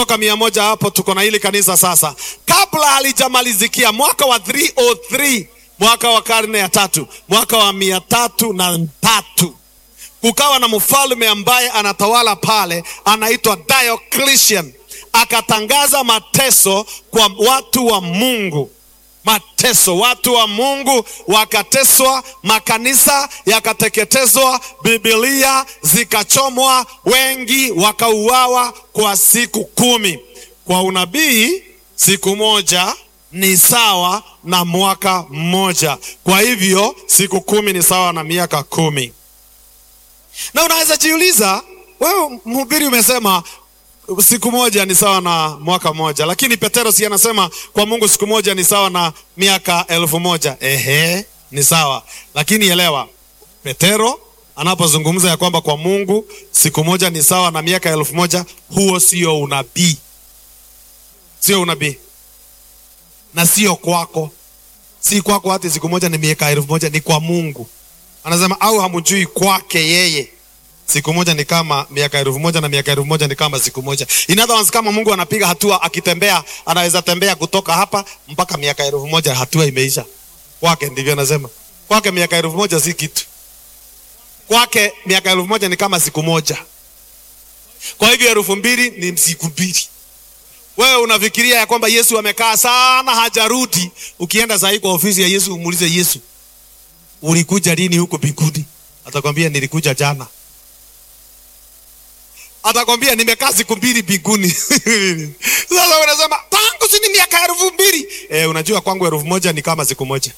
kutoka mia moja hapo tuko na hili kanisa sasa kabla halijamalizikia mwaka wa 303 mwaka wa karne ya tatu mwaka wa mia tatu na tatu kukawa na mfalme ambaye anatawala pale anaitwa Diocletian akatangaza mateso kwa watu wa Mungu mateso watu wa Mungu wakateswa makanisa yakateketezwa Biblia zikachomwa wengi wakauawa kwa siku kumi kwa unabii siku moja ni sawa na mwaka mmoja kwa hivyo siku kumi ni sawa na miaka kumi na unaweza jiuliza wewe mhubiri umesema siku moja ni sawa na mwaka mmoja lakini petero si anasema kwa mungu siku moja ni sawa na miaka elfu moja ehe ni sawa lakini elewa petero anapozungumza ya kwamba kwa mungu siku moja ni sawa na miaka elfu moja huo sio unabii sio unabii na sio kwako si kwako hati siku moja ni miaka elfu moja ni kwa mungu anasema au hamjui kwake yeye siku moja ni kama miaka elfu moja na miaka elfu moja ni kama siku moja in other words, kama mungu anapiga hatua akitembea anaweza tembea kutoka hapa mpaka miaka elfu moja hatua imeisha kwake ndivyo anasema kwake miaka elfu moja si kitu kwake miaka elfu moja ni kama siku moja kwa hivyo elfu mbili ni siku mbili wewe unafikiria ya kwamba yesu amekaa sana hajarudi ukienda sahii kwa ofisi ya yesu umuulize yesu ulikuja lini huko mbinguni atakwambia nilikuja jana atakwambia nimekaa siku mbili mbinguni sasa unasema tangu sini miaka elfu mbili e, unajua kwangu elfu moja ni kama siku moja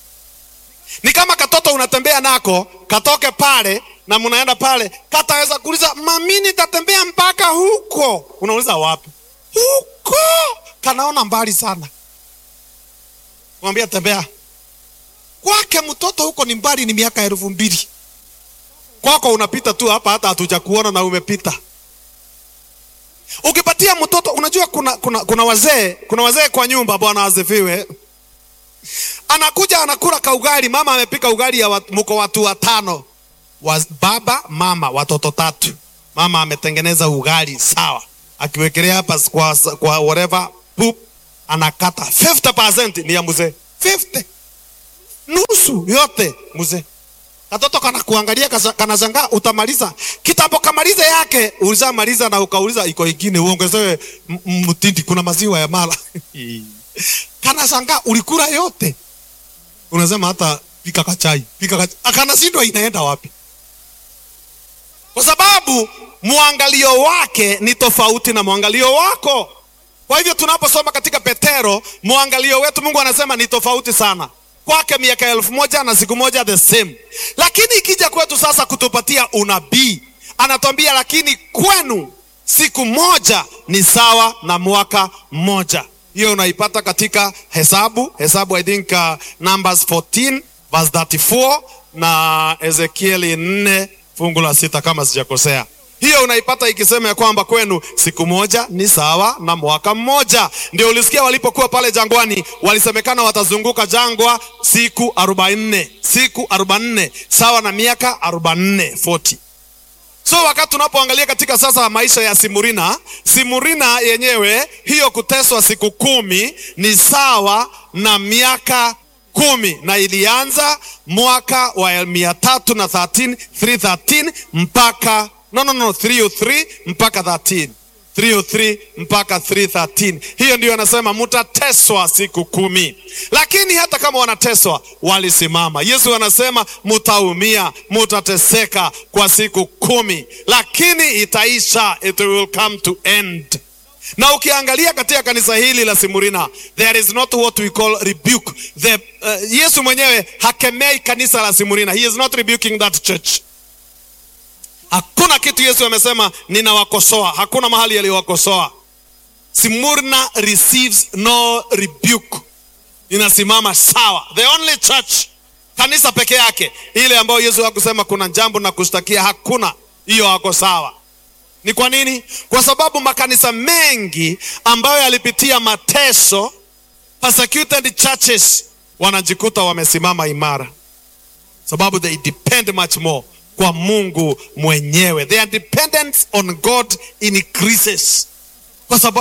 ni kama katoto unatembea nako katoke pale na mnaenda pale kataweza kuuliza mami nitatembea mpaka huko unauliza wapi huko kanaona mbali sana mwambia tembea kwake mtoto huko ni mbali ni miaka elfu mbili kwako unapita tu hapa hata hatuja kuona na umepita ukipatia mtoto unajua kuna kuna kuna wazee kuna wazee kwa nyumba bwana asifiwe anakuja anakula kaugali mama amepika ugali ya wat, mko watu watano wa, baba mama watoto tatu mama ametengeneza ugali sawa akiwekelea hapa kwa, kwa whatever poop anakata 50% ni ya mzee 50 nusu yote mzee katoto kana kuangalia kanashangaa utamaliza kitambo kamaliza yake ulishamaliza na ukauliza iko ingine uongezewe mtindi kuna maziwa ya mala kanashangaa ulikula yote unasema hata pika kachai pika kachai akanashindwa inaenda wapi kwa sababu mwangalio wake ni tofauti na mwangalio wako kwa hivyo tunaposoma katika petero mwangalio wetu mungu anasema ni tofauti sana kwake miaka elfu moja na siku moja the same lakini ikija kwetu sasa kutupatia unabii anatuambia lakini kwenu siku moja ni sawa na mwaka mmoja hiyo unaipata katika hesabu hesabu i think uh, numbers 14 verse 34 na ezekieli 4 fungu la sita kama sijakosea hiyo unaipata ikisema ya kwamba kwenu siku moja ni sawa na mwaka mmoja ndio ulisikia walipokuwa pale jangwani walisemekana watazunguka jangwa siku arobaini siku arobaini sawa na miaka arobaini 40 so wakati tunapoangalia katika sasa maisha ya simurina simurina yenyewe hiyo kuteswa siku kumi ni sawa na miaka kumi na ilianza mwaka wa mia tatu na 13 313 mpaka no, no, no, 303 mpaka 13 303 mpaka 313 hiyo ndio anasema mutateswa siku kumi lakini hata kama wanateswa walisimama yesu anasema mutaumia mutateseka kwa siku kumi lakini itaisha it will come to end na ukiangalia katika kanisa hili la simurina there is not what we call rebuke the, uh, yesu mwenyewe hakemei kanisa la simurina he is not rebuking that church hakuna kitu yesu amesema ninawakosoa hakuna mahali aliyowakosoa simurna receives no rebuke inasimama sawa the only church kanisa peke yake ile ambayo yesu hakusema kuna jambo na kushtakia hakuna hiyo hako sawa ni kwa nini kwa sababu makanisa mengi ambayo yalipitia mateso persecuted churches wanajikuta wamesimama imara sababu they depend much more kwa mungu mwenyewe their dependence on god increases kwa sababu